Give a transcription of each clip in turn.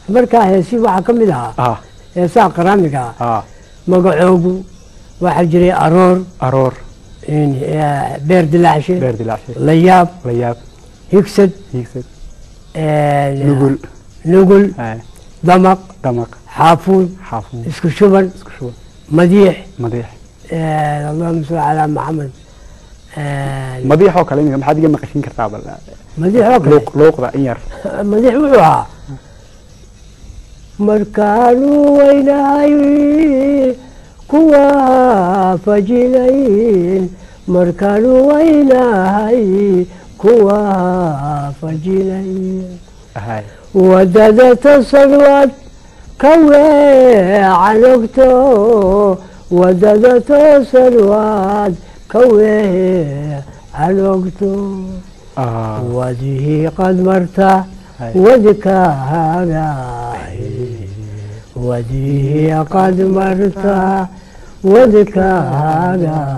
markaa heesi waxaa ka mid ahaa ah heesaha qaraamiga ah ah magacoogu waxaa jiray aroor aroor in, eh, beer dilaacshe beer dilaacshe layaab la yaab higsad hiigsad eh, nugul nugul ah, damaq damaq xaafuud xaafuun isku shuban isku shuban madiix madiix eh, allahuma salli calaa maxamed Eh, madiix oo kale imika maxaad iga maqashin kartaa bal madiix oo kale luuq luuqda in yar madax wuxuu ahaa markaanu weynahay kuwa fajilayn markaanu weynahay kuwa fajilayn ahay wadada tasalwad ka weecan ogto wadada tasalwad ka weecan ogto ah وجهي قد مرت هاي. وذكاها وجهي قد مرت وذكاها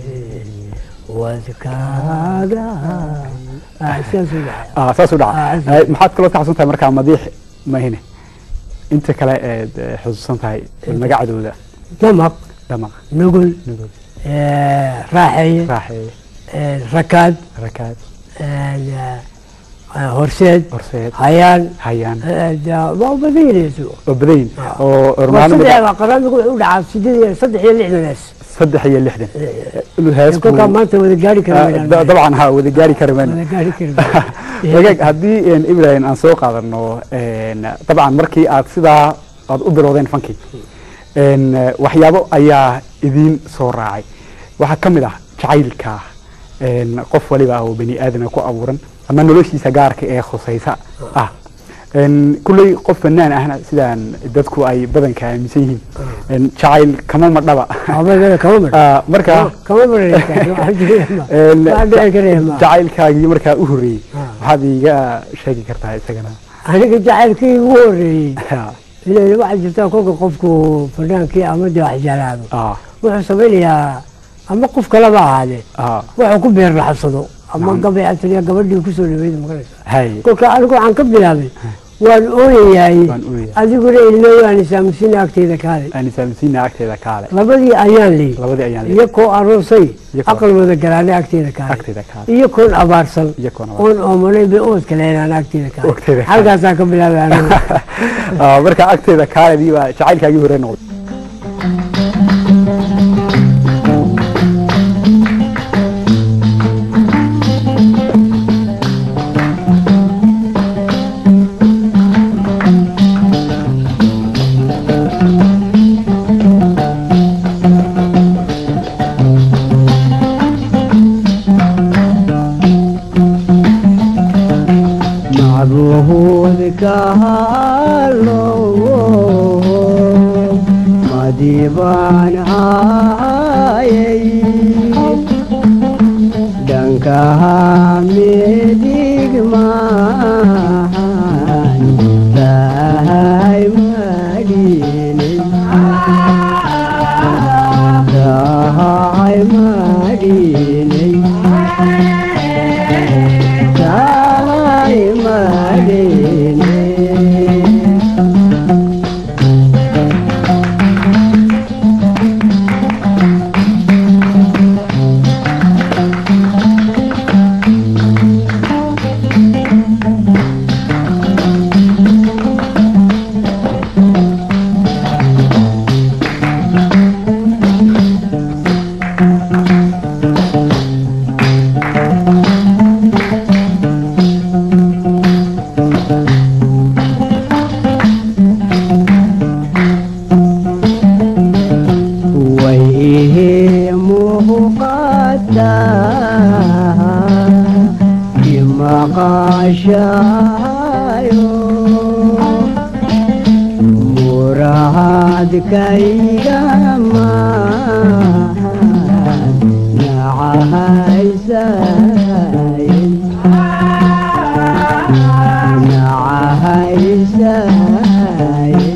وذكاها أحساس الحياة ah saas u Ah, dhaca saas. Eh, maxaad kaloo ka xasuusan tahay markaa madiix mahine inta kale eed eh, xusuusan tahay magacdooda دمق damaq نقول nugul آه، راحية raaxeeye آه، ركاد rakaad آه، آه، هرسيد horseed هيان hayaan آه، ده- ما هو بدين يسوع oo badayn Ah. oo saddex ormaanimada baa qaraamigu wuxuu u dhacaa sideed iyo saddex iyo lixdan hees saddex iyo lixdan heesku kolkaa maanta wada gaari kara Ah, maynaan da- dabcan ha wada gaari kari mayno wada gaari kari wagaag haddii een, ibrahim aan soo qaadano een, dabcan markii aad sidaa aad u bilowdeen fankii een, eh, waxyaabo ayaa idiin soo raacay waxaa ka mid ah jacaylka een, qof waliba ah oo bani aadama ku abuuran ama noloshiisa gaarka ee khusaysa ah een, kulley qof fanaan ahna sidaan dadku ay badanka aaminsan yihiin een, jacayl kama madhaba abagada kama mar Ah, marka kama maraysa een, waxaan dhici karaya ma jacaylkaagii markaa u horreeyey Ah. waxaad iiga sheegi kartaa isagana aniga jacaylkii ugu horeeyey Ah, ilaa waxaa jirtaa kolka qofku fanaankii ama dee wax jeclaado ah, wuxuu samaynayaa ama qof kaleba ahaadee ah, wuxuu ku beer laxabsado ama Nacam. gabay asriya gabadhii kusoo dhaweyd magaraysa hay kolka anigu waxaan ka bilaabay waan ooyayaay waan ooyaya adiguna ilmooyaan isaamusina agteyda kaale aan isaaminsiina agteeda kaale labadii ayaan leey labadii ayaan iyo koo aroosay Iyakoo- aqal wada galaane agteeda kaale agteeda kaale iyo koon abaarsan Iyakoon abaarsan. oon oomanayn bay oodka leelaan agteeda kaale Agteeda kaale. halkaasaan ka bilaabay anigu Ah, marka agteeda kaaledii baa jacaylkaagii hore noqday macbuudka halow madibaan hayay dhankaha midig mahan tahay madhinay tahay madhinay tahay madhinay way ihii muuqataa imaqaashaayo muraadkayga maahan nacahaysayn nacahaysayn